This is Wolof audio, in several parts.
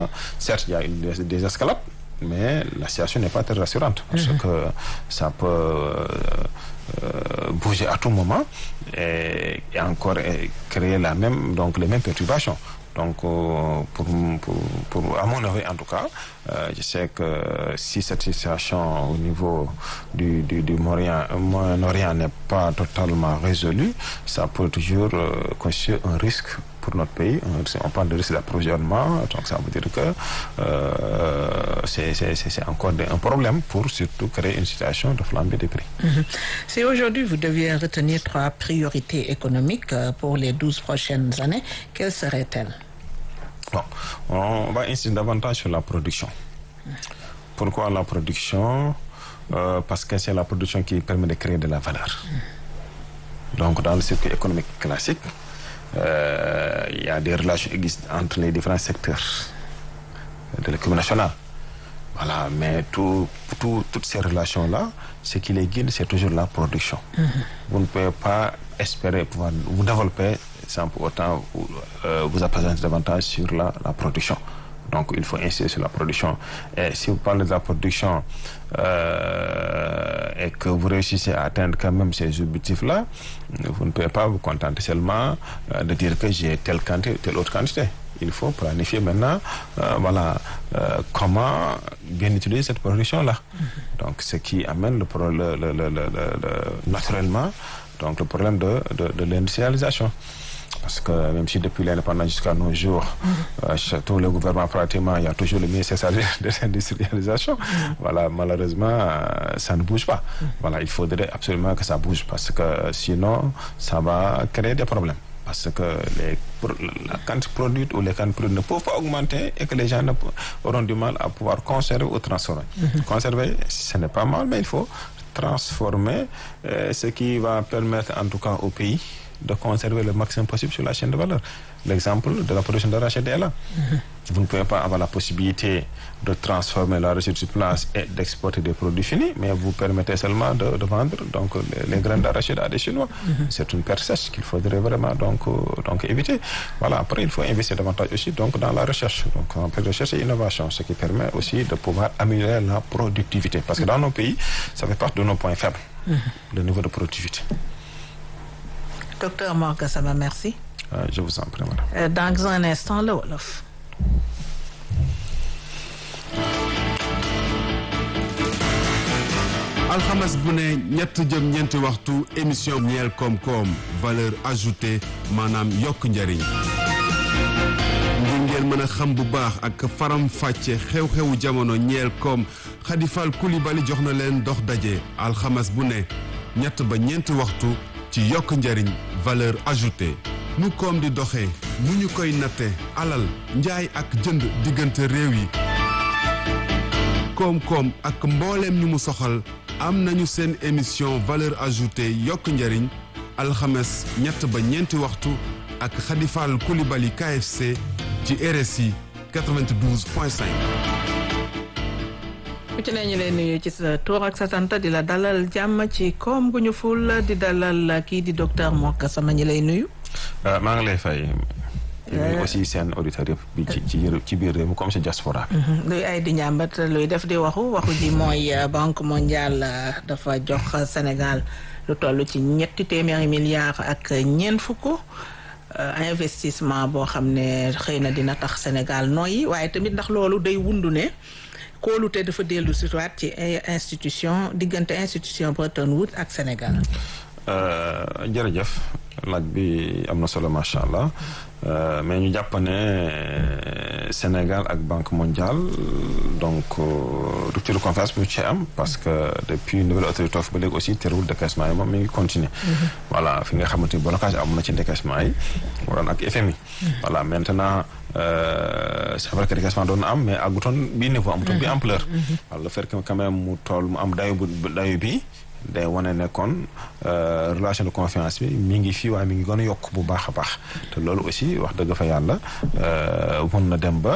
certes il y a une, des, des escalades mais la situation n'est pas très rassurante parce mm -hmm. que ça peut euh, euh, bouger à tout moment et, et encore et créer la même donc les mêmes perturbations donc euh, pour, pour, pour à mon avis en tout cas je sais que si cette situation au niveau du du du Moyen-Orient n'est pas totalement résolue ça peut toujours constituer un risque pour notre pays on parle de risque d'approvisionnement donc ça veut dire que euh, c'est c'est c'est encore un problème pour surtout créer une situation de flambée des prix. Mm-hmm. Si aujourd'hui vous deviez retenir trois priorités économiques pour les douze prochaines années, quelles seraient-elles? Bon, on va insister davantage sur la production. Pourquoi la production? Euh, parce que c'est la production qui permet de créer de la valeur. Donc dans le circuit économique classique Euh, il y a des relations existent entre les différents secteurs de l'économie nationale. Voilà, mais tout, tout, toutes ces relations-là, ce qui les guide, c'est toujours la production. Mm -hmm. Vous ne pouvez pas espérer pouvoir vous développer sans pour autant vous, euh, vous appesantir davantage sur la, la production. Donc, il faut insister sur la production. Et si vous parlez de la production euh, et que vous réussissez à atteindre quand même ces objectifs-là, vous ne pouvez pas vous contenter seulement euh, de dire que j'ai telle quantité, telle autre quantité. Il faut planifier maintenant, euh, voilà, comment bien utiliser cette production-là. Mm -hmm. Donc, ce qui amène le, le, le, le naturellement donc le problème de, de, de l'industrialisation. Parce que même si depuis l'indépendance jusqu'à nos jours, mmh. euh, tous les gouvernements pratiquement, il y a toujours le ministère chargé de l'industrialisation. Mmh. Voilà, malheureusement, euh, ça ne bouge pas. Mmh. Voilà, il faudrait absolument que ça bouge parce que sinon, ça va créer des problèmes. Parce que les, la quantité produite ou les quantités produites ne peuvent pas augmenter et que les gens ne, auront du mal à pouvoir conserver ou transformer. Conserver, ce n'est pas mal, mais il faut transformer, euh, ce qui va permettre en tout cas au pays de conserver le maximum possible sur la chaîne de valeur. L'exemple de la production d'arachide est là. Mm -hmm. Vous ne pouvez pas avoir la possibilité de transformer la recette sur place et d'exporter des produits finis, mais vous permettez seulement de, de vendre donc, les, les graines d'arachide à des Chinois. Mm -hmm. C'est une perte sèche qu'il faudrait vraiment donc, donc éviter. Voilà, après, il faut investir davantage aussi donc, dans la recherche. Donc, en recherche et innovation, ce qui permet aussi de pouvoir améliorer la productivité. Parce que dans nos pays, ça fait partie de nos points faibles, mm -hmm. le niveau de productivité. Docteur Mor Gassama, merci. Euh, je vous en prie, madame. Euh, dans un instant, le Wolof. alxames bu ne ñett jëm ñeenti waxtu émission ñeel koom-koom valeur ajoutée maanaam yokk njariñ ngir ngeen mën a xam bu baax ak faram fàcce xew-xewu jamono ñeel koom xadifal kulibali jox na leen dox daje alxames bu ne ñett ba ñeenti waxtu ci yokk njariñ valeur ajoutée nu koom di doxee nu ñu koy natte alal njaay ak jënd diggante réew yi koom-koom ak mbooleem ñu mu soxal am nañu seen émission valeur ajoutée yokk njariñ alxames ñett ba ñeenti waxtu ak xadifal kulibali KFC ci RSI 92 point 5 ku ci ne ñu lay nuyu ci sa tur ak sa sant di la dalal jàmm ci koom gu ñu ful di dalal kii di docteur Mor Gassama ñi lay nuyu. maa ngi lay fay. ñu aussi seen auditeurs yëpp bi ci ci ci biir réew mi comme si diaspora bi. luy ay di njàmbat luy def di waxu waxu ji mooy banque mondiale dafa jox Sénégal lu toll ci ñetti téeméeri milliards ak ñeent fukk. investissement boo xam ne xëy na dina tax Sénégal nooyi waaye tamit ndax loolu day wundu ne. kóolute dafa dellu si waat ci institution diggante institution Bretton Woods ak Sénégal. jërëjëf laaj bi am na solo macha allah mais ñu jàpp ne Sénégal ak Banque mondiale donc rupture de confiance bu ci am parce que depuis nouvelle autorité ba léegi aussi terewul décaissement yi moom mi ngi continuer voilà fi nga xamante ni blocage am na ci décaissement yi waroon ak FMI. voilà maintenant. Euh, c'est vrai que décaissement doon na am mais àggutoon bi niveau amutoon bi ampleur wala le fait que quand même mu toll mu am dayu bu dayu bi day wane ne kon relation de confiance bi mi ngi fii waaye mi ngi gën a yokk bu baax a baax te loolu aussi wax dëgg fa yàlla mun na dem ba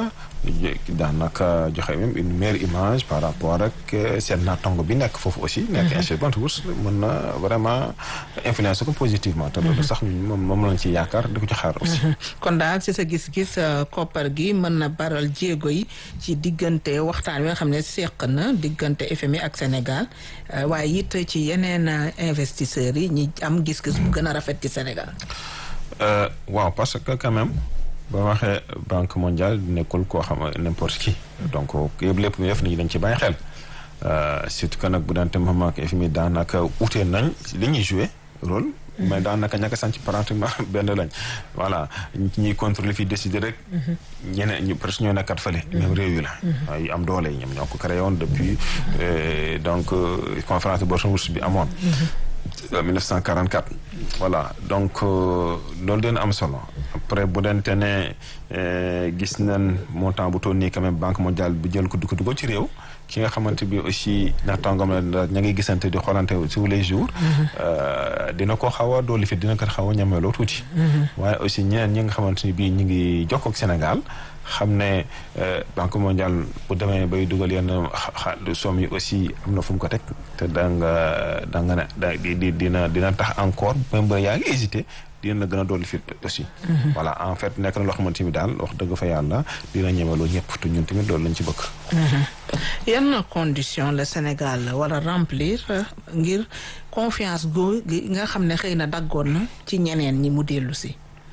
daanaka joxe même une meilleure image par rapport ak seen naataango bi nekk foofu aussi. nekk institut bourse mën na vraiment influencer ko positivement. te loolu sax ñun moom moom lañ ci yaakaar di ko ci xaar aussi. kon daal ci sa gis-gis koppar gi mën na baral jéego yi ci diggante waxtaan wi nga xam ne seq na diggante FMI ak Sénégal waaye it ci yeneen investisseurs yi ñi am gis-gis bu gën a rafet ci Sénégal. waaw parce que quand même ba waxee banque mondiale nekkul koo xam n'importe qui. donc yëpp lépp mu def nit ñi dañ ci bàyyi xel. surtout que nag bu daan tam ak FMI daanaka ute nañ li ñuy joué rôle. mais daanaka ñàkk a sànci pratiquement benn lañ. voilà ñuy contrôler fii décider rek. ñeneen ñu presque ñoo nekkat fële. même réew yi la. yu am doole yi ñoom ñoo ko créé woon depuis donc conférence de Bretton Woods bi amoon. 1944. voilà donc loolu dina am solo après bu dente ne gis nañ montant bu toll nii quand même banque mondiale bi jël ko du ko dugal ci réew. ki nga xamante bi aussi naataangoom la ña ngi gisante di xoolante tous les jours. dina ko xaw a dolli fi dina ko xaw a ñameloo tuuti. waaye aussi ñeneen ñi nga xamante ni bii ñu ngi jokkoo ak Sénégal xam ne banque mondiale bu demee bay dugal yenn xa somme yi aussi am na fu mu ko teg te da nga da nga ne di dina dina tax encore même ba yaa ngi hésité. dina gën a dolli fit aussi. voilà en fait nekk na loo xamante ni daal wax dëgg fa yàlla dina ñemeloo ñëpp te ñun tamit loolu lañ ci bëgg. yan condition la Sénégal war a remplir ngir confiance gu gi nga xam ne xëy na daggoon na ci ñeneen ñi mu dellu si.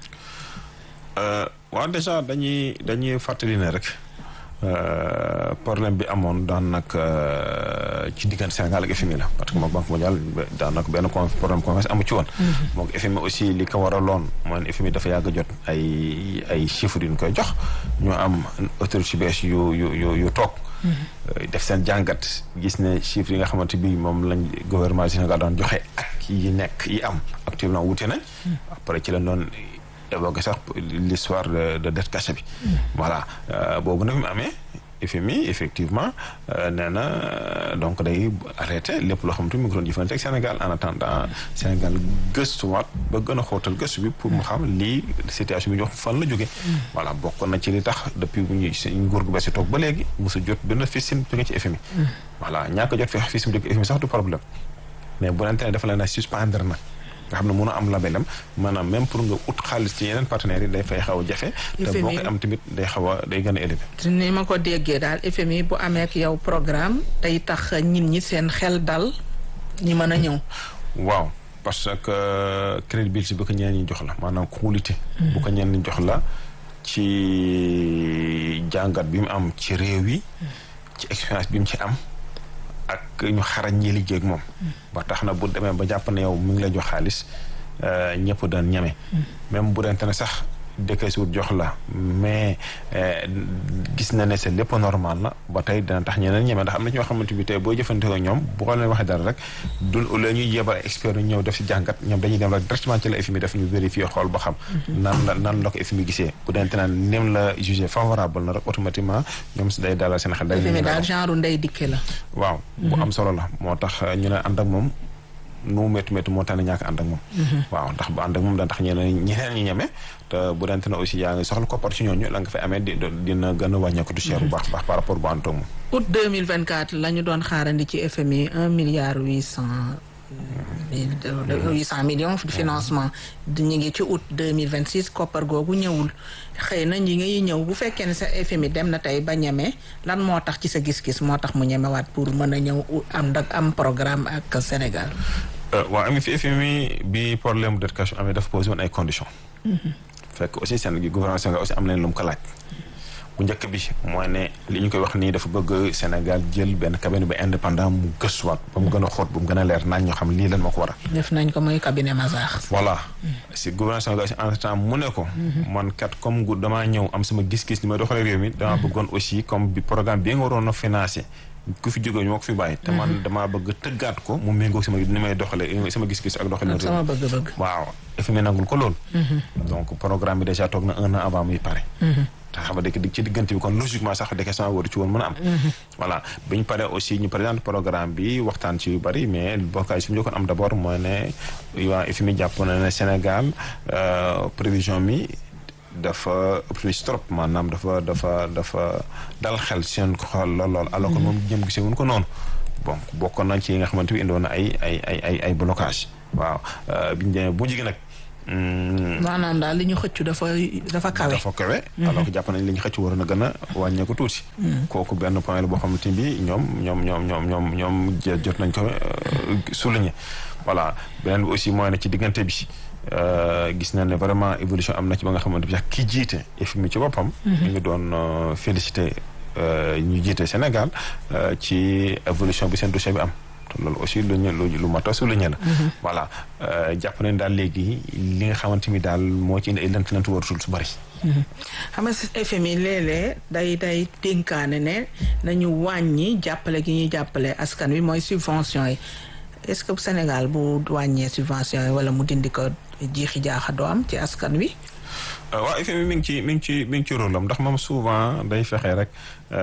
waaw déjà dañuy dañuy fàttali ne rek problème bi amoon daan nag ci diggante Sénégal ak FMI la parce que moom banque mondiale daan nag benn problème confiance amu ci woon. moom FMI aussi li ko waraloon mooy FMI dafa yàgg jot ay ay chiffres yu ñu koy jox ñu am autorité bees yu yu yu yu toog. def seen jàngat gis ne chiffres yi nga xamante bi moom lañ gouvernement du Sénégal daan joxe ak yi nekk yi am actuellement wute nañ. après ci la doon. évoqué sax l'histoire de de dette cachée bi. voilà boobu nag mu amee FMI effectivement nee na donc day arrêté lépp loo xamante ni mu ngi doon jëfandikoo ak Sénégal en attendant Sénégal gëstuwaat ba gën a xóotal gëstu bi pour mu xam lii situation bi ñu wax fan la jógee. voilà bokk na ci li tax depuis bu ñuy nguur gu bees yi toog ba léegi mosu jot benn fisin jóge ci FMI. voilà ñàkk a jot fi fisin jóge FMI sax du problème mais bu leen dafa leen a suspendre na. nga xam ne mën a am labelam maanaam même pour nga ut xaalis ci yeneen partenaires yi day fay xaw a jafe. te boo koy am tamit day xaw a day gën a élevé. ni ma ko déggee daal FMI bu amee ak yow programme day tax nit ñi seen xel dal ñi mën a ñëw. waaw parce que crédibilité bu ko ñeneen ñi jox la maanaam qualité. bu ko ñeneen ñi jox la ci jàngat bi mu am ci réew yi. ci expérience bi mu ci am. ak ñu xarañ ñi liggéey ak moom. ba tax na bu demee ba jàpp ne yow mu ngi lay jox xaalis ñëpp daan ñeme. même bu dente ne sax dëkkee suut jox la mais gis na ne c'est lépp normal na ba tey dina tax ñeneen ñeme ndax am na ñoo xamante bi tey boo jëfandikoo ñoom bu ko leen waxee dara rek du la ñuy yebal expert ñu ñëw def si jàngat ñoom dañuy dem rek directement ci la FMI def ñu vérifier xool ba xam. nan la nan la ko FMI gisee bu dente ne nem la jugé favorable na rek automatiquement ñoom si day dalal seen xel. day FMI daal genre ndey dikke la. waaw bu am solo la moo tax ñu ne ànd ak moom. nu métti métti moo tax ne ñàkk ànd ak moom. waaw ndax bu ànd ak moom daan tax ñeneen ñeneen ñi ñeme te bu dente na aussi yaa ngi soxla koppar ci ñooñu la nga fay amee di dina gën a wàññeeku du cher bu baax baax par rapport bu ànd ak moom. août 2024 la ñu doon xaarandi ci FMI un milliard huit cent huit cent millions de financement ñu ngi ci août 2026 koppar googu ñëwul xëy na ñi ngi ñëw bu fekkee ne sa FMI dem na tey ba ñeme lan moo tax ci sa gis-gis moo tax mu ñemewaat pour mën a ñëw am ndak am programme ak Sénégal waaw ami fi FMI bi problème de cash amee dafa posé woon ay conditions fekk aussi seen gouvernement Sénégal aussi am nañ lu mu ko laaj bu njëkk bi mooy ne li ñu koy wax nii dafa bëgg Sénégal jël benn cabinet ba indépendant mu gëstuwaat ba mu gën a xóot ba mu gën a leer naan ñoo xam lii lan moo ko waral. def nañ ko muy cabinet Mazars. voilà si gouvernement Sénégal aussi en temps mu ne ko. man kat comme gu damaa ñëw am sama gis-gis ni may doxalee réew mi. damaa bëggoon aussi comme bi programme bi nga waroon a financé. ku fi jógee ñu ma ko fi bàyyi. te man damaa bëgg tëggaat ko mu méngoo sama ni may doxalee sama gis-gis ak doxalin. sama bëgg-bëgg. waaw FMI nangul ko loolu. donc programme bi déjà toog na un an avant muy pare. te xam nga dëkk ci diggante bi kon logiquement sax décaissement waru ci woon mën a am. voilà bi ñu paree aussi ñu présente programme bi waxtaan ci yu bari mais bokkaay su ñu njëkkoon am d' abord mooy ne waa FMI jàpp na ne Sénégal prévision mi dafa optimiste trop maanaam dafa dafa dafa dal xel seen xool lool lool alors que moom jëm gisee wuñ ko noonu bon bokkoon nañ ci yi nga xamante ni indoon na ay ay ay ay ay blocage waaw biñu demee bu jigi nag maanaam daal li ñu xëccu dafa dafa kawe. dafa kawe. alors que jàpp nañ li ñu xëcc war na gën a wàññeeku tuuti. kooku benn point la boo xamante ni bii ñoom ñoom ñoom ñoom ñoom ñoom jot nañ ko souligner. voilà beneen bi aussi mooy ne ci diggante bi gis nañ ne vraiment évolution am na ci ba nga xamante bi sax ki jiite FMI ci boppam. ñu ngi doon félicité ñu jiite Sénégal ci évolution bi seen dossier bi am. loolu aussi lu ñu lu mat a souligner la. voilà jàpp nañ daal léegi li nga xamante ni daal moo ci indi ay lënt-lënt waratul su bari. xam nga FMI léeg-léeg day day dénkaane ne nañu wàññi jàppale gi ñuy jàppale askan wi mooy subvention yi est-ce que Sénégal bu wàññee subvention yi wala mu dindi ko jiixi jaaxa doo am ci askan wi. waaw FMI mi ngi ci mi ngi ci mi ngi ci rôle am ndax moom souvent day fexe rek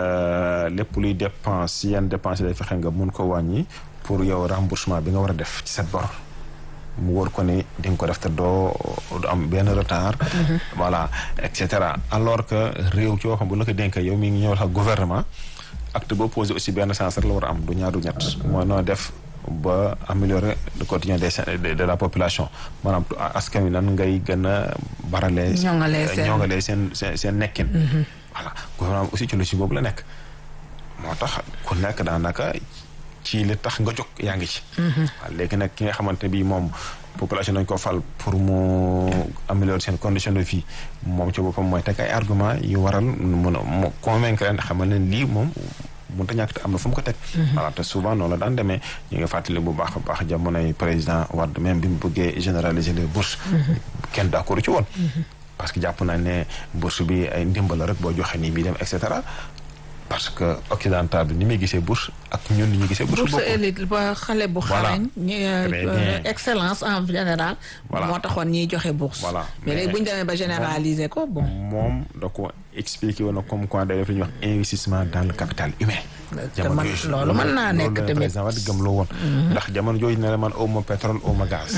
lépp luy dépense yenn dépense day fexe nga mun ko wàññi. pour yow remboursement bi nga war a def ci sa bor mu wóor ko ni di nga ko def te doo du am benn retard. voilà et cetera alors que réew ci waxam bu la ko dénkee yow mi ngi ñëw sax gouvernement acte boo posé aussi benn sens rek la war a am du ñaar du ñett. mooy noo def ba améliorer le quotidien des de la population maanaam askan wi nan ngay gën a baralee. ñoŋalee seen ñoŋalee seen seen seen nekkin. voilà gouvernement aussi ci lu ci boobu la nekk moo tax ku nekk daanaka. ci li tax nga jóg yaa ngi ci. waaw léegi nag ki nga xamante bi moom population dañ ko fal pour mu améliorer seen condition de vie moom ci boppam mooy teg ay argument yu waral mun a mu convaincre leen xamal leen lii moom mënut a ñàkk te am na fu mu ko teg. voilà te souvent noonu la daan demee ñu ngi fàttali bu baax a baax jamonoy président Wade même bi mu bëggee généraliser les bourses. kenn d'accord ci woon. parce que jàpp naa ne bourse bi ay ndimbal rek boo joxe nii bii dem et cetera. parce que occidental bi ni muy gisee bourse ak ñun ni ñu gisee bourse bourse élite ba xale bu xarañ excellence en général moo taxoon ñiy joxe bourse voilà mais léegi bu ñu demee ba généraliser ko bon moom da ko expliqué woon na comme quoi day def li ñuy wax investissement dans le capital humain jamono loolu mën naa nekk tamit président Wade gëm loo woon ndax jamono jooju ne la man aw ma pétrole aw ma gaz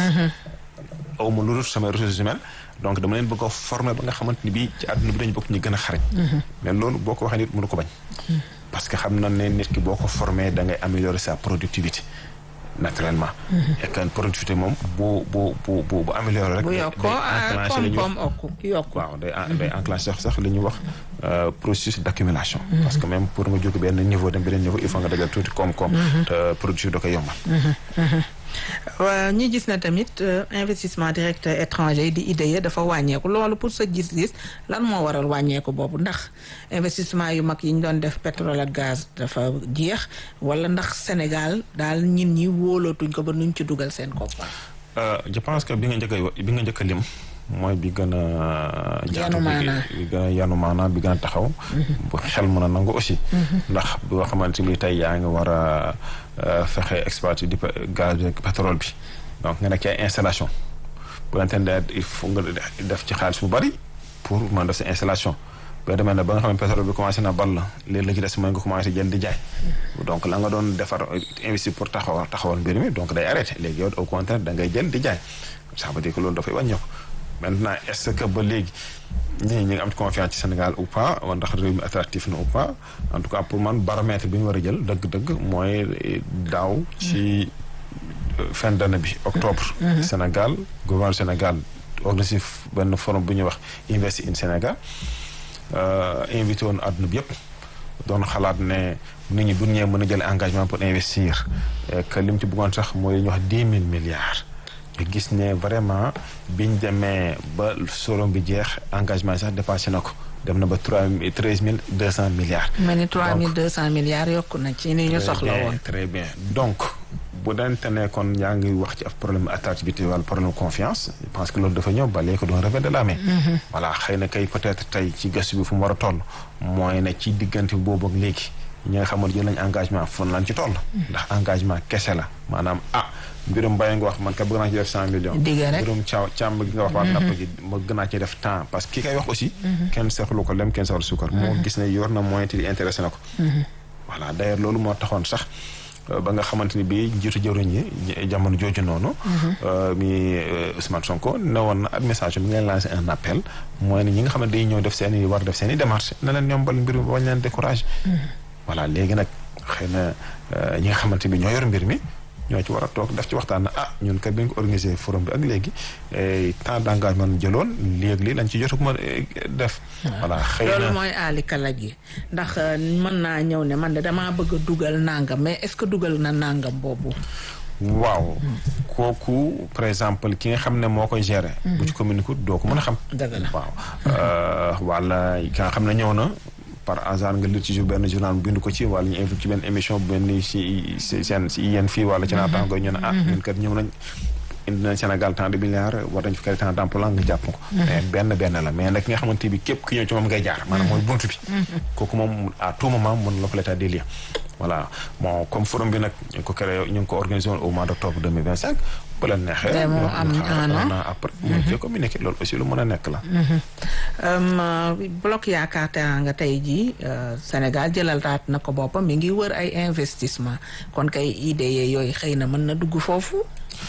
aw ma lu dul samay ressources humaines donc dama leen bëgg a former ba nga xamante ni bii ci àdduna bi dañu bokk ñu gën a xarañ. mais loolu boo ko waxee nit mënu ko bañ. parce que xam na ne nit ki boo ko formé da ngay améliorer sa productivité naturellement. et que productivité moom bu bu bu bu bu amélioré rek. bu yokkoo koom-koom okku yokku. waaw day day enclenché sax li ñuy wax processus d' accumulation. parce que même pour nga jóge benn niveau dem beneen niveau il faut nga dajal tuuti koom-koom. te productivité da koy yombal. waaw ñi gis na tamit investissement direct étranger yi di IDE dafa wàññeeku loolu pour sa gis-gis lan moo waral wàññeeku boobu ndax investissement yu mag yi ñu doon def pétrole ak gaz dafa jeex wala ndax Sénégal daal ñin ñi wóolootuñ ko ba nuñ ci dugal seen koppar. je pense que bi nga njëkk a bi nga njëkk a lim mooy bi gën a. yanu maanaa bi gën a yanu maanaa bi gën a taxaw. bu xel mën a nangu aussi. ndax boo xamante ni tey yaa ngi war a fexe exploiter di gaz bi pétrole bi donc nga nekk ci ay installation bu la il faut nga def ci xaalis bu bari pour mën def sa installation. boo demee ne ba nga xam ne pétrole bi commencé na ball léegi la ci des mooy nga commencé jënd di jaay. donc la nga doon defar investir pour taxawal taxawal mbir mi donc day arrêté léegi yow au contraire da ngay jël di jaay ça veut dire que loolu dafay wàññeeku. maintenant est-ce que ba léegi ñii ñi ngi am confiance ci Sénégal ou pas wala ndax réew mi attractif na ou pas en tout cas pour man baromètre bi ñu war a jël dëgg-dëgg mooy daaw ci fin d'année bi octobre. Sénégal gouvernement Sénégal organisé benn forum bu ñuy wax Invest in Sénégal invité woon àdduna bi yëpp doon xalaat ne nit ñi bu ñu ñëwee mën a jël engagement pour investir que lim ci bëggoon sax mooy li ñuy wax dix mille milliards. ñu gis ne vraiment biñ demee ba solom bi jeex engagement yi sax dépassé na ko dem na ba trois treize mille deux cent milliards. mel ni trois mille deux cent milliards yokku na ci ni ñu soxla woon. très bien donc bu dante ne kon yaa ngi wax ci af problème attractivité wala problème confiance je pense que loolu dafa ñëw ba léegi ko doon revers de la main. voilà xëy na kay peut-être tey ci gëstu bi fu mu war a toll. mooy ne ci diggante boobu ak léegi ñi nga xamante jël nañ engagement fon lañ ci toll. ndax engagement kese la maanaam ah. mbirum mbay nga wax man ka bëgg naa ci def cent millions mbirum caaw càmm gi nga wax waa napp gi ma gën naa ci def temps parce que ki kay wax aussi kenn seexlu ko lem kenn seexlu suukar moo gis ne yor na moyen te di intéressé na ko voilà d'ailleurs loolu moo taxoon sax ba nga xamante ni bii njiitu jëwriñ yi jamono jooju noonu. mi Ousmane Sonko ne woon na administration bi ngeen lancé un appel mooy ne ñi nga xam ne day ñëw def seen i war def seen i démarche na leen yombal mbir mi bañ leen découragé. voilà léegi nag xëy na ñi nga xamante bi ñoo yor mbir mi. ñoo ci war a toog def ci waxtaan na ah ñun kat bi ñu ko organisé forum bi ak léegi temps d' engagement jëloon léegi lii lañ ci jot ma def. voilà xëy na loolu mooy aali kalaj gi ndax mën naa ñëw ne man de damaa bëgg a dugal nangam mais est ce que dugal na nangam boobu. waaw kooku par exemple ki nga xam ne moo koy gérer. bu ci communiqué doo ko mën a xam. dëgg la waaw wala ki nga xam ne ñëw na. par hasard nga lire ci jour benn journal mu bind ko ci wala ñu invité ci benn émission bu benn si seen si yéen fii wala ci naataango ñu ne ah ñun kat ñëw nañ indi nañ Sénégal tant de milliards war nañ fi créé tant d'emploi nga jàpp ko mais benn benn la mais nag ki nga xamante bi képp ki ñëw ci moom ngay jaar maanaam mooy buntu bi kooku moom à tout moment mën la ko l'état des lieux voilà bon comme forum bi nag ñu ngi ko créé ñu ngi ko organisé woon au mois d' octobre 2025 bu leen neexee moo am un an après mën cee communiqué loolu aussi lu mën a nekk la bloc yaakaar Teranga tey jii Sénégal jëlalaat na ko boppam mi ngi wër ay investissement kon kay idée yooyu xëy na mën na dugg foofu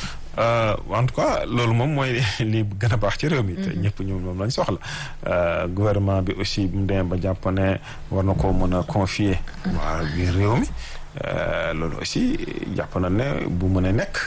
en tout cas loolu moom mooy li gën a baax ci réew mi te ñëpp ñu moom lañ soxla gouvernement bi aussi mu demee ba jàpp ne war na ko mën a confier waa biir réew mi loolu aussi jàpp na ne bu mën a nekk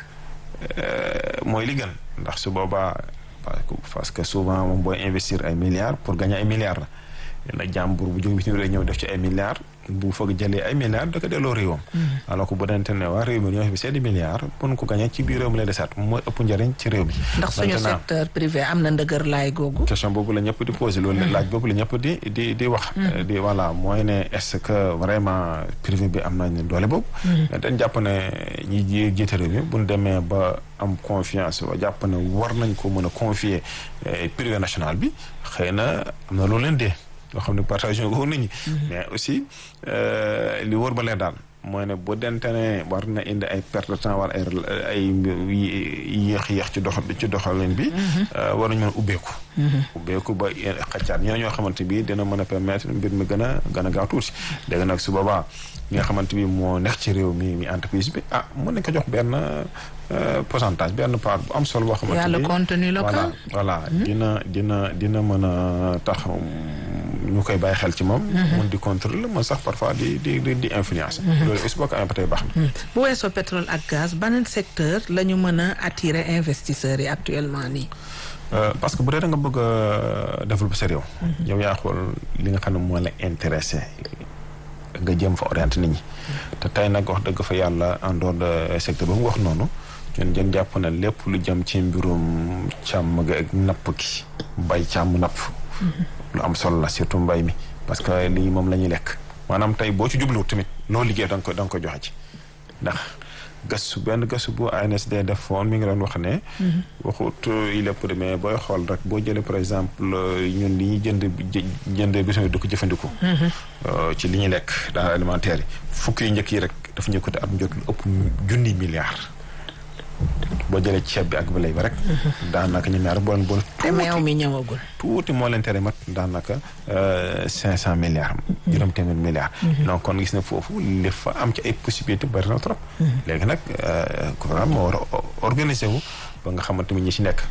mooy li gën ndax su boobaa parce que souvent moom booy investir ay milliards pour gagner ay milliards la na jàmbur bu jóge bitim réew ñëw def ci ay milliards bu foog jëlee ay milliards da ko delloo réewam alors que bu dente ne waa réew mi ñoo fi seeni milliards pour ko gagner ci biir réew mi lay desaat mooy ëpp njëriñ ci réew mi ndax suñu secteur privé am na ndëgër laay googu question boobu la ñëpp di posé loolu laaj boobu la ñëpp di di di wax di voilà mooy ne est-ce que vraiment privé bi am nañ doole boobu mais dañ jàpp ne ñi jiite réew mi buñ demee ba am confiance ba jàpp ne war nañ ko mën a confier privé national bi xëy na am na loolu leen dee loo xam ne partage ko nit ñi mais aussi li wóor ba leen daal mooy ne bu dente ne war na indi ay perte de temps wala ay ay yéex-yéex ci dox ci doxalin bi war nañu mën a ubbeeku ubbeeku ba xaccaat ñoo ñoo xamante bi dina mën a permettre mbir mi gën a gën a gaaw tuuti léegi nag su boobaa ñi nga xamante bi moo neex ci réew mi mi entreprise bi ah mën nañ ko jox benn pourcentage benn part bu am solo boo xamante yàlla contenu local voilà dina dina dina mën a tax ñu koy bàyyi xel ci moom mun di contrôler mën sax parfois di di di influence loolu aussi boo ko amee ba tey baax na bu weesoo pétrole ak gaz beneen secteur la ñu mën a attirer investisseurs yi actuellement nii parce que bu dee da nga bëgg a développer sa réew yow yaa xool li nga xam ne moo la intéressé nga jëm fa orienté nit ñi te tey nag wax dëgg fa yàlla en dehors de secteur ba mu wax noonu ñun jën jàpp na lépp lu jëm ci mbirum càmm ga ak napp gi bay càmm napp lu am solo la surtout mbay mi parce que lii moom la ñuy lekk maanaam tey boo ci jubluwut tamit loo liggéey da nga ko da nga ko joxe ci ndax gëstu benn gëstu bu ANSD def foon mi ngi doon wax ne waxut il est peu mais booy xool rek boo jëlee par exemple ñun li ñuy jënd jënd bisim di ko jëfandiku ci li ñuy lekk dans alimentaire yi fukki yi njëkk yi rek dafa ñu côté at mu jot lu ëpp junni milliards boo jëlee ceeb bi ak ba lay ba rek daanaka ñu ñaar boole boole te meew mi ñëwagul tuuti moo leen tere mat daanaka cinq cent milliards juróom téeméer milliards donc kon gis na foofu li fa am ci ay possibilité bari na trop léegi nag gouvernement moo war a organiser wu ba nga xamante ni ñi ci nekk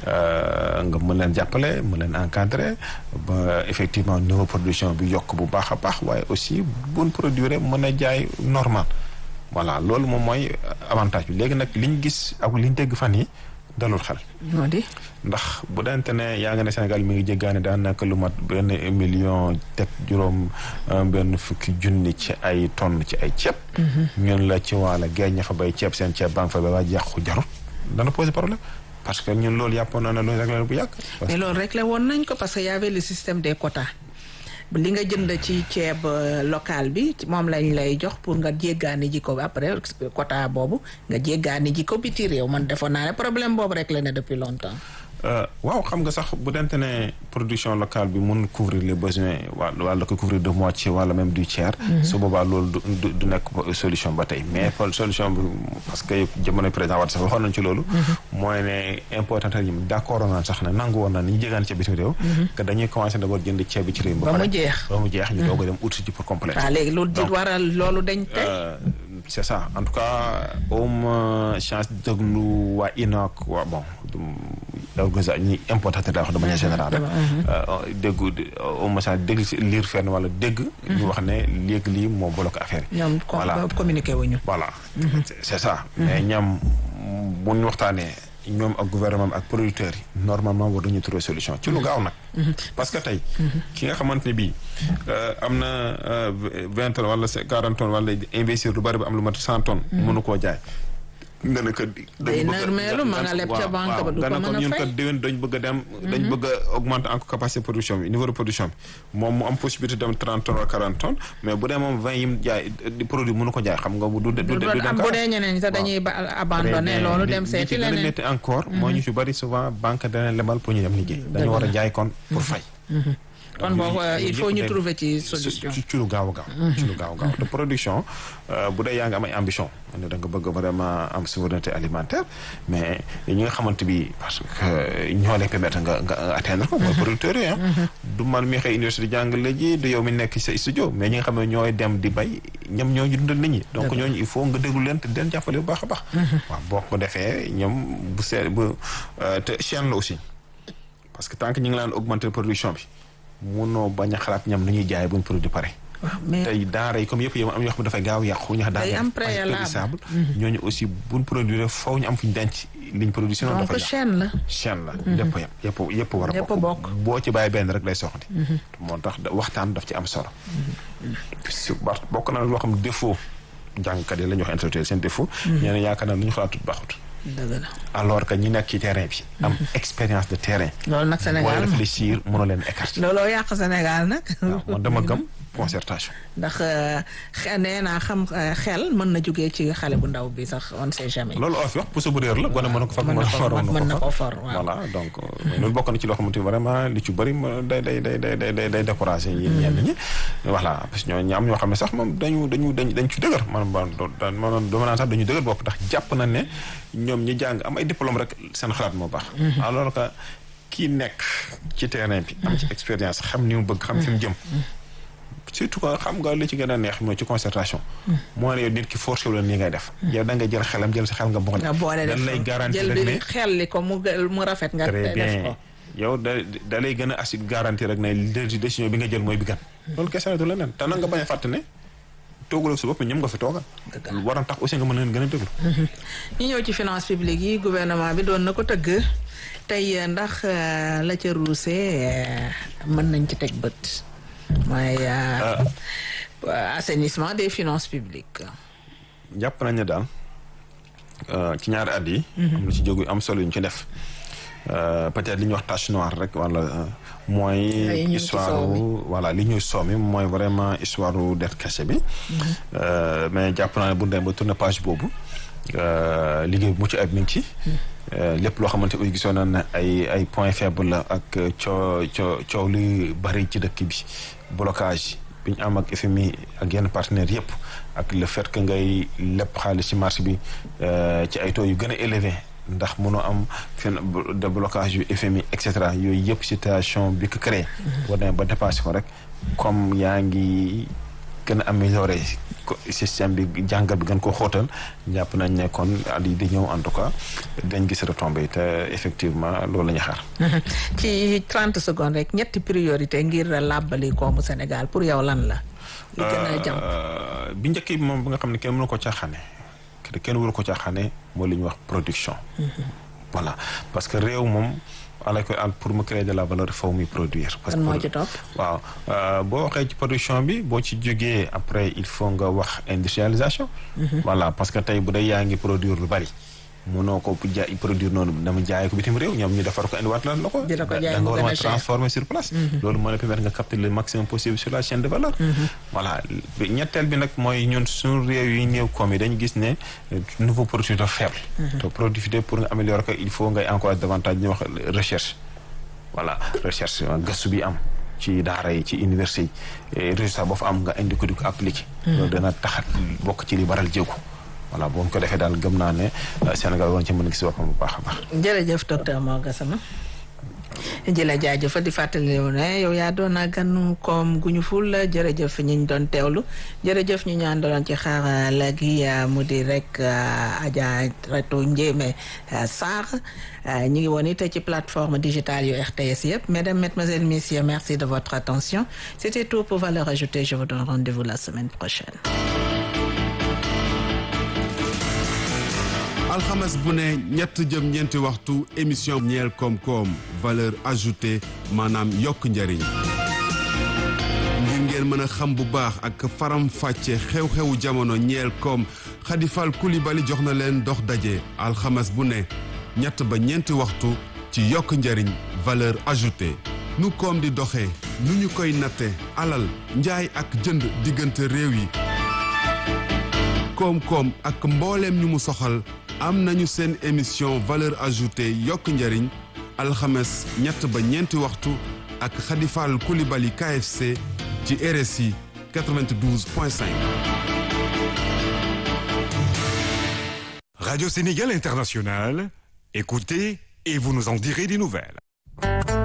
nga mën leen jàppale mën leen encadrer ba effectivement niveau production bi yokk bu baax a baax waaye aussi buñ produire mën a jaay normal voilà loolu moom mooy avantage bi léegi nag li ñu gis ak li ñu dégg fan yi dalul xel. moo di. ndax bu dante ne yaa nga ne Sénégal mi ngi jéggaane daanaka lu mat benn million teg juróom benn fukki junni ci ay tonnes ci ay ceeb. ñun la ci waala géej ña fa bay ceeb seen ceeb baa nga fa ba waa yàqu jarut dana poser problème. parce que ñun loolu yàppoon na ne loolu réglé bu yàgg. mais loolu réglé woon nañ ko parce que y avait le système des quotas. li nga jënd ci ceeb local bi moom lañ lay jox pour nga jéggaani ji ko après quota boobu nga jéggaani ji ko biti réew man defoon naa ne problème boobu rek la ne depuis longtemps. waaw xam nga sax bu dente ne production locale bi mun couvrir les besoins wa wala ko couvrir de moitié wala même du tiers. su boobaa loolu du du nekk solution ba tey mais solution bi parce que jamono président Wade sax waxoon nañ ci loolu. mooy ne important yi d' accord naan sax ne nangu woon na ni ñu jégaan ceeb bitim réew. que dañuy commencé d' abord jënd ceeb bi ci réew mi. ba mu jeex ba mu jeex ñu doog a dem ut ci pour compléter. waaw léegi loolu di waral loolu dañ tey. c'est ça en tout cas awma chance déglu waa INOC waa bon organisation ñi importateur daa wax de manière générale rek déggu awma chance dégg lire fenn wala dégg ñu wax ne léegi lii moo bloqué affaire yi ñoom communiqué wuñu voilà c'est ça mais ñam bu ñu waxtaanee ñoom ak gouvernement ak producteurs yi normalement war nañu trouver solution ci lu gaaw nag parce que tey ki nga xamante ne bii am na vingt tonnes wala quarante tonnes wala investir lu bari ba am lu mat cent tonnes mënu koo jaay nga ne que day nërmeelu ma nga leb ca banque ba du ko mën a ñun fay kat déwén dañ bëgg a dem dañ bëgg a augmenter encore capacité production bi niveau de production bi moom mu am possibilité dem trente tonnes wala quarante tonnes mais bu dee moom vingt yim jaay di produit mënu ko jaay xam nga du du du doon am bu dee ñeneen ñi sax dañuy ba abandonné loolu dem seeti gën a leneen métti encore moo ñu fi bari souvent banque dana lebal pour ñu dem liggéey dañu war a jaay kon pour fay kon boobu il faut ñu trouver ci solution ci ci lu gaaw a gaaw ci lu gaaw a gaaw te production bu dee yaa ngi am ay ambition ne da nga bëgg vraiment am souveraineté alimentaire mais ñi nga xamante bi parce que ñoo lay permettre nga nga atteindre ko mooy producteurs yi ah du man mi xëy université di jàngale ji du yow mi nekk sa studio mais ñi nga xam ne ñooy dem di bay ñoom ñoo ñu dundal nit ñi donc ñooñu il faut nga déglu leen te den jàppale bu baax a baax waaw boo ko defee ñoom bu see bu te chaîne la aussi parce que tant que ñu ngi laan augmenter production bi munoo bañ a xalaat ñam nu ñuy jaay buñ produit pare waaw mais tey daara yi comme yëpp yow am yoo xam ne dafay gaaw yàqu ñu xam Day am préalable. périssable ñooñu aussi buñ produire faw ñu am fu ñu denc liñ produit sinon donc dafa yàqu chaîne la chaîne la yëpp a yem yëpp yëpp war a Yëpp a bokk. boo ci bàyyi benn rek lay soxla moo tax da- waxtaan daf ci am solo si ba- bokk na loo xam ne défaut jàngkat yi la ñuy wax intellectuel seen défaut ñeneen yaakaar naa lu ñu xalaatut baaxut dëgg la alors que ñi nekk ci terrain bi am expérience de terrain loolu nag booy Sénégal réfléchir mënoo leen écarter looloo yàq Sénégal nag waaw man dama gëm concertation ndax xe nee naa xam eh, xel mën na jógee ci xale bu ndaw bi sax on sait jamais loolu oo fi wax puso bu réer la gone mën na ko far mën na ko waroon mën na ko ko far for waaw voilà donc euh, loolu bokk na ci loo xamante ni vraiment li ci bëri ma day day day day day day day découragé yi ñenn ñi voilà parce que ñoo ñi am ñoo xam ne sax moom dañu dañu dañ dañ ci dëgër man man man dama naan sax dañu dëgër bopp ndax jàpp na ne ñoom ñi jàng am ay diplôme rek seen xalaat moo baax alors que kii nekk ci terrain bi am ci expérience xam ni mu bëgg xam fi mu jëm surtout que xam nga li ci gën a neex mooy ci concertation moo ne yow nit ki forcé wu la nii ngay def yow da nga jël xelam jël sa xel nga boole nga boole def dañ lay garantir jël rek bi ne xel li ko mu gë- mu rafet nga très def bien ko yow da da lay gën a assi garantir rek ne dé- décision bi nga jël mooy bi gan loolu kese la du leneen te nag nga bañ a fàtte ne tooguloo sa bopp ñoom nga fi toogal war na tax aussi nga mën leen gën a déglu ñu ñëw ci finance publique yi gouvernement bi doon na ko tëgg tey eh, ndax eh, la ca ruuse eh, mën nañ ci teg bët mooy eh, assainissement des finances publiques jàpp nañ ne daal euh, ci ñaari at yi am na ci jógu am solo yu ñu ci def Euh, peut-être li ñuy wax tache noire rek wala euh, mooy Ay, ñu ngi ci histoire soow mi. voilà li ñuy soomi mooy vraiment histoire u dette cachée bi Euh, mais jàpp naa ne bu ñu demee ba tourner page boobu euh, liggéey bu mucc ayib mi ngi ci Euh, lépp loo xamante ni gisoon na ne ay ay point faible la ak coo coo coow li bari ci dëkk bi blocage bi ñu am ak FMI ak yenn partenaires yëpp ak le fait que ngay lépp xaalis ci marché bi euh, ci ay taux yu gën a élevé ndax mënoo am fin de blocage yu FMI et cetera yooyu yëpp situation bi ko créé. boo demee ba dépassé ko rek comme yaa ngi gën a amélioré ko système bi jàngat bi gën ko xóotal jàpp nañ ne kon at yi di ñëw en tout cas dañ gis retombé te effectivement loolu la ñu xaar. ci 30 secondes rek ñetti priorité ngir làbbali koomu Sénégal pour yow lan la li gën a jàmp Euh, bi njëkk bi moom bi nga xam ne kenn mënu ko caaxaane te kenn waru ko caaxaane mooy li ñuy wax production. voilà parce que réew moom ala ko al pour mu créer de la valeur faw muy produire. parce kan moo que ci topp waaw euh, boo waxee ci production bi boo ci jógee après il faut nga wax industrialisation. voilà parce que tey bu dee yaa ngi produire lu bari. mënoo ko jaay produire noonu dama jaay ko bitim réew ñoom ñu defar ko indiwaat la la ko. Di la ko jaay da mu nga gën war a a cher. transformer sur place. loolu moo la permettre nga capter le maximum possible sur la chaîne de valeur. voilà bi- ñetteel bi nag mooy ñun suñu réew yi néew koom yi dañu gis ne euh, nouveau produit dafa faible. te productivité pour nga améliorer ko il faut ngay encourager davantage ñu wax recherche. voilà recherche euh, gëstu bi am ci daara yi ci université yi et résultat boo fa am nga indi ko di ko appliqué. loolu dana taxat bokk ci li baral jéego. voilà boo ko defee daal gëm naa ne euh, Sénégal war na ci mën a gis boppam bu baax a baax. jërëjëf docteur Mor Gassama jëla jaajëfal di fàttali ne yow yaa doon ganu koom gu ñu ful jërëjëf ñi ñu doon teewlu jërëjëf ñu ñaan doon ci xarala gi mu di rek Adja Reto Ndiémé Sarr ñu ngi woon it ci plateforme digitale yu RTS yëpp mesdames mesdemoiselles messieurs merci de votre attention c'était tout pour Valeurs Ajoutées je vous donne rendez-vous la semaine prochaine alxames bu ne ñett jëm ñeenti waxtu émission ñeel koom-koom valeur ajoutée maanaam yokk njariñ ngir ngeen mën a xam bu baax ak faram fàcce xew-xewu jamono ñeel koom xadifal kulibali jox na leen dox daje alxames bu ne ñett ba ñeenti waxtu ci yokk njariñ valeur ajoutée nu koom di doxee nu ñu koy natte alal njaay ak jënd diggante réew yi koom-koom ak mbooleem ñu mu soxal am nañu seen émission valeur ajoutée yokk njariñ alxames ñett ba ñeenti waxtu ak xadifal kulibali KFC ci RSI 92.5. Radio Sénégal International, écoutez et vous nous en direz des nouvelles.